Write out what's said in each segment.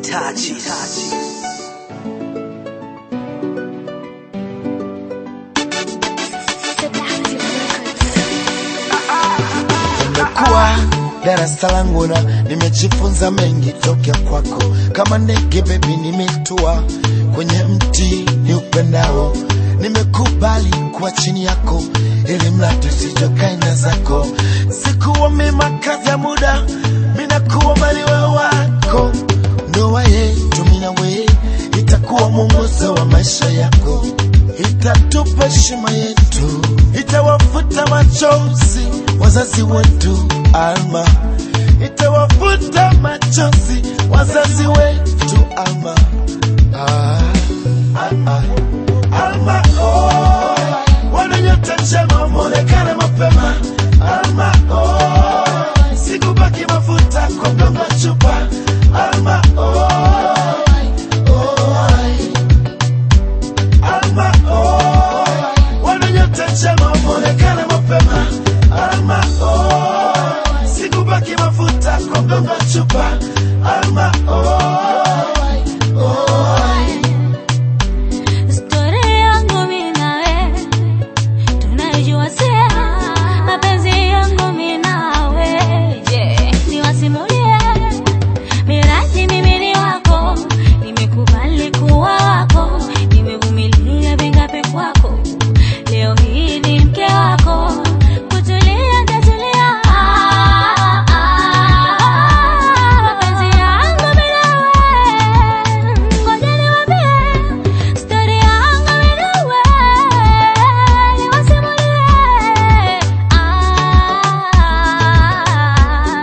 Itachi. Nimekuwa darasa langu na nimejifunza mengi tokea kwako, kama ndege bebi, nimetua kwenye mti ni upendao. Nimekubali kuwa chini yako, ili mradi usijokaina zako. Sikuwa mema kazi ya muda, minakuwa maliwe wako. Ndoa yetu mina we itakuwa mwongozo wa maisha yako, itatupa heshima yetu, itawafuta machozi wazazi wetu Alma, itawafuta machozi wazazi wetu Alma. Ah, Alma, Alma, oh, wananyota njema mwonekane mapema Alma, oh, sikubaki mafuta kwa mgongo wa chupa Alma, oh, oh, Alma, oh, wananyota njema mwonekane mapema Alma, oh, sikubaki mafuta kwa mgongo wa chupa Alma, oh, oh, Story yangu mimi nawe tunaijua sia, mapenzi yangu mimi nawe, je, niwasimulie? Miraji mimi ni wako, nimekubali kuwa wako, nimevumilia vingapi kwako, leo hii ni mke wako, kutulia tatulia. Ah, ah, mapenzi yangu mimi nawe, ngoja niwaambie Story yangu mimi nawe, niwasimulie. Ah,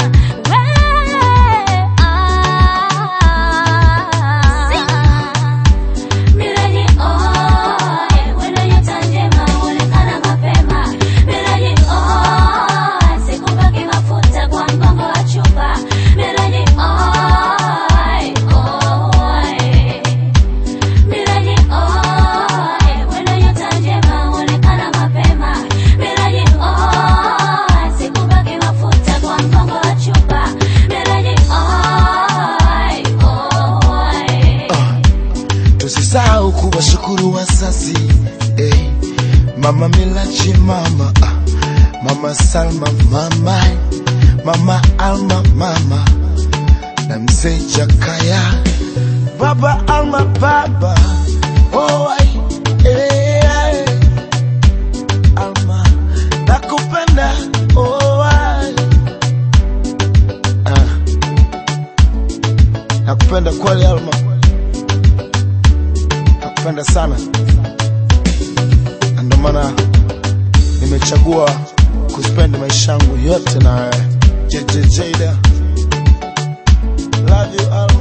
we, ah. Miraji oe, wendo nyota njema huonekana mapema. Miraji oe, sikubaki mafuta kwa mgongo wa chupa. Miraji oe, oe. Miraji oe, wendo nyota njema huonekana mapema. Miraji oe, sikubaki mafuta kwa mgongo wa chupa. Miraji oe, oe. tusisahau kuwashukuru wazazi eh. Mama Milachi, mama ah. Mama Salma, mama Mama Alma, mama na mzee Jakaya, baba Alma, baba oh, ai, eh, ai. Alma nakupenda oh, ai. ah. nakupenda kweli Alma nakupenda sana na ndio maana nimechagua kuspendi maisha yangu yote na wewe. JJ Jada. Love you Alma.